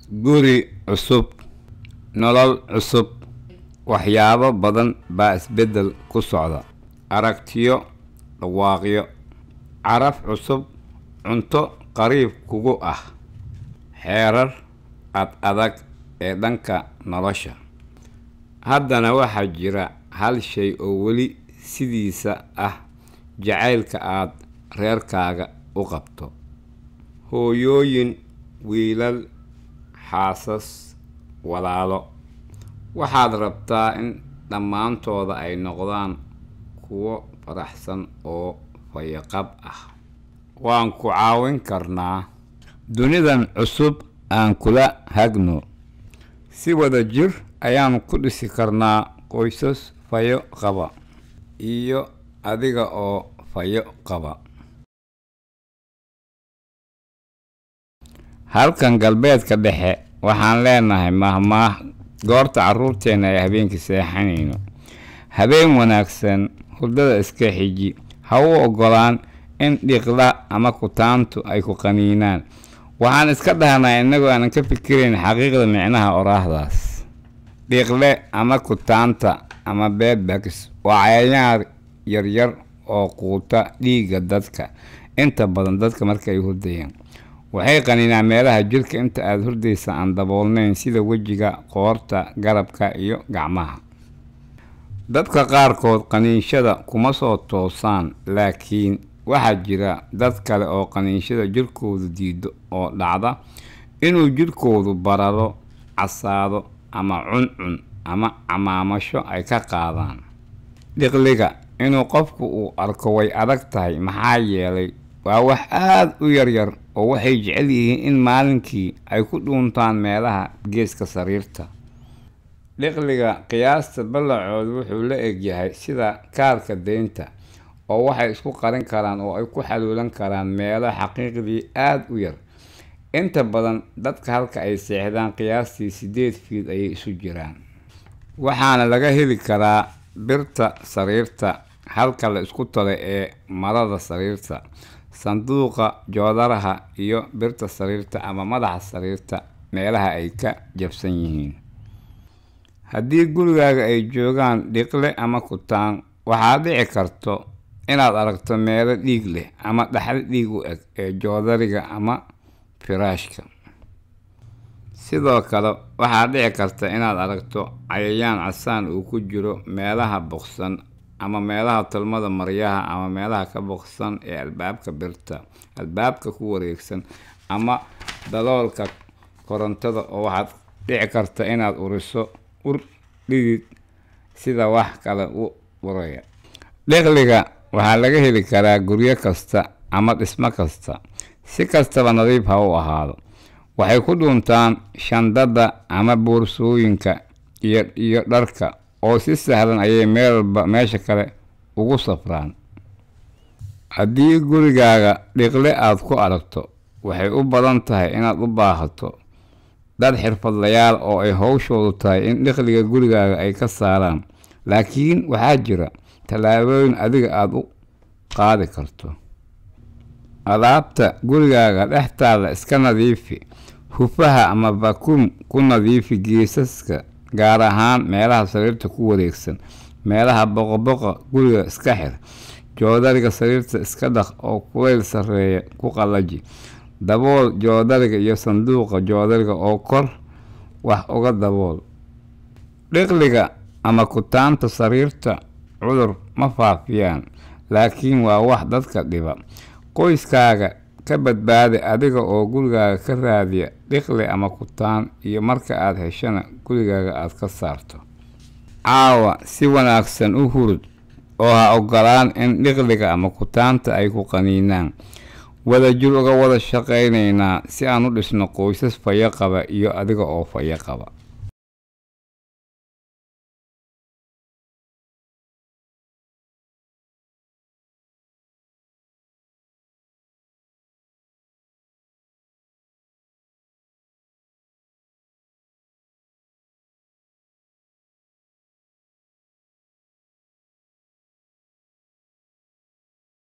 guri cusub nolol cusub waxyaabo badan baa isbeddel ku socda aragtiyo dhawaaqyo caraf cusub cunto qariib kugu ah xeerar ad adag ee dhanka nolosha haddana waxaa jira hal shay oo weli sidiisa ah jacaylka aad reerkaaga u qabto hooyooyin wiilal xaasas walaalo waxaad rabtaa in dhammaantooda ay noqdaan kuwo faraxsan oo fayaqab ah waan ku caawin karnaa dunidan cusub aan kula hagno si wada jir ayaan ku dhisi karnaa qoysas fayo qaba iyo adiga oo fayo qaba halkan galbeedka dhexe waxaan leenahay mahmaah goorta carruurteenna ay habeenkii seexanayno habeen wanaagsan hurdada iska xiji ha u oggolaan in dhiqla ama kutaantu ay ku qaniinaan waxaan iska dhahnaa innagoo aanan ka fikirayn xaqiiqda micnaha oraahdaas dhiqle ama kutaanta ama beedbags waa cayayaan yaryar oo quuta dhiigga dadka inta badan dadka marka ay hurdayaan waxay qaniinaan meelaha jirka inta aada hurdaysa aan daboolnayn sida wejiga qoorta garabka iyo gacmaha dadka qaarkood qaniinshada kuma soo toosaan laakiin waxaa jira dad kale oo qaniinshada jirkoodu diido oo dhacda inuu jirkoodu bararo casaado ama cuncun ama camaamasho ay ka qaadaan dhiqliga inuu qofku uu arko way adag tahay maxaa yeelay waa wax aada u yaryar oo waxay jecel yihiin in maalinkii ay ku dhuuntaan meelaha geeska sariirta dhiqliga qiyaasta ballacoodu wuxuu la egyahay sida kaarka deynta oo waxay isku qarin karaan oo ay ku xaluulan karaan meelo xaqiiqdii aada u yar inta badan dadka halka ay seexdaan qiyaastii siddeed fiid ayay isu jiraan waxaana laga heli karaa birta sariirta halka la isku talo ee marada sariirta sanduuqa joodaraha iyo birta sariirta ama madaxa sariirta meelaha ay ka jabsan yihiin haddii gurigaaga ay joogaan dhiqle ama kutaan waxaa dhici karto inaad aragto meelo dhiig leh ama dhaxal dhiig u eg ee joodariga ama firaashka sidoo kale waxaa dhici karta inaad aragto cayayaan casaan uu ku jiro meelaha boqsan ama meelaha tolmada maryaha ama meelaha ka boqsan ee albaabka birta albaabka ku wareegsan ama daloolka korontada oo waxaad dhici karta inaad uriso ur dhidid sida wax kale u uraya dhiqliga waxaa laga heli karaa guryo kasta ama dhismo kasta si kastaba nadiif ha u ahaado waxay ku dhuuntaan shandada ama boorsooyinka iyo iyo dharka oo si sahlan ayay meel walba meesha kale ugu safraan haddii gurigaaga dhiqle aada ku aragto waxay u badan tahay inaad u baahato dad xirfadlayaal oo ay howshoodu tahay in dhiqliga gurigaaga ay ka saaraan laakiin waxaa jira tallaabooyin adiga aada u qaadi karto alaabta gurigaaga dhextaada iska nadiifi hufaha ama vakuum ku nadiifi geesaska gaar ahaan meelaha sariirta ku wareegsan meelaha boqoboqa guriga iska xir joodariga sariirta iska dhaq oo kulayl sarreeya ku qallaji dabool joodariga iyo sanduuqa joodariga oo kor wax uga dabool dhiqliga ama kutaanta sariirta cudur ma faafiyaan laakiin waa wax dadka dhiba qoyskaaga ka badbaadi adiga oo gurigaaga ka raadiya dhiqli ama kutaan iyo marka aad heshana gurigaaga aad ka saarto caawa si wanaagsan u hurud oo ha ogolaan in dhiqliga ama kutaanta ay ku qaniinaan wadajir uga wada shaqaynaynaa si aan u dhisno qoysas fayo qaba iyo adiga oo fayo qaba